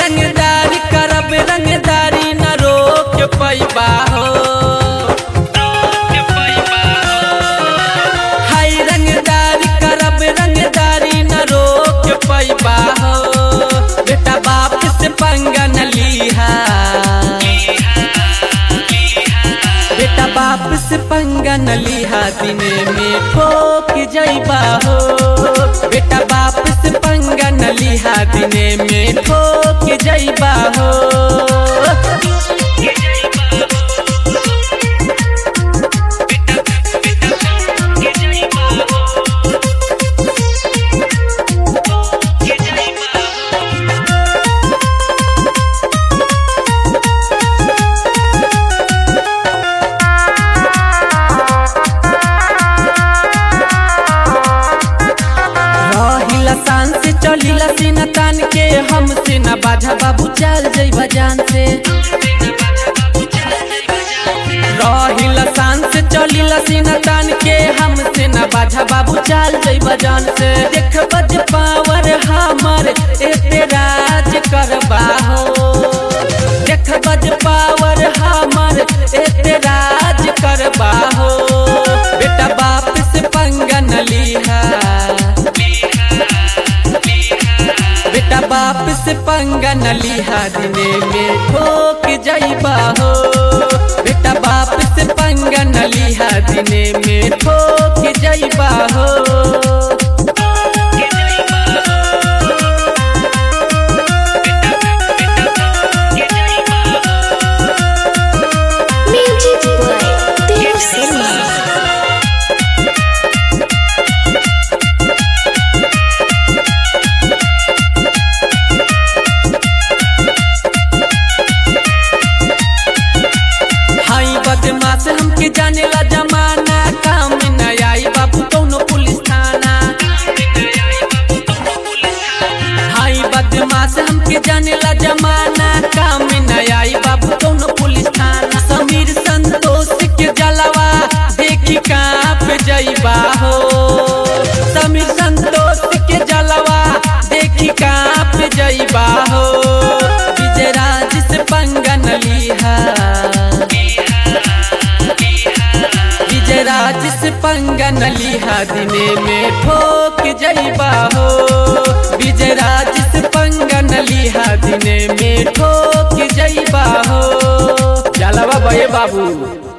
रंगदारी करब रंगदारी न रोक पैबा हो हाय रंगदारी करब रंगदारी न रोक पैबा हो बेटा बाप से पंगा न लीहा बेटा बाप से पंगा न लीहा दिने में ठोक जइबा हो बेटा बाप से पंगा न लीहा दिने में ठोक जइबा हो रहिला शान से चलिला सीना तान के हमसे न बाझा बाबू चल जइबा जान से रहिला शान से चलिला सीना तान के हमसे न बाझा बाबू चल जइबा जान से देख बज पावर हमर एते राज करबा हो देख बज पावर हमर एते राज करबा हो बेटा बाप से पंगा न लीहा बेटा बाप से पंगा न लिहा दिने में ठोक जइबा हो बेटा बाप से पंगा न लिहा दिने में ठोक जइबा हो Music by Dev Sharma. हाई बदमाश हमके जाने ला जमाना काम न आई बाबू कौनो पुलिस थाना हाई बदमाश हमके जाने ला जमाना काम न आई बाबू कौनो पुलिस थाना समीर संतोष के जलवा देखी कांप जइबा हो समीर संतोष के जलवा देखी कांप जइबा हो विजयराज से पंगा न लीहा विजयराज से पंगा न लिहा दिने में ठोक जइबा हो विजयराज से पंगा न लिहा दिने में ठोक जइबा हो जलवा बे बाबू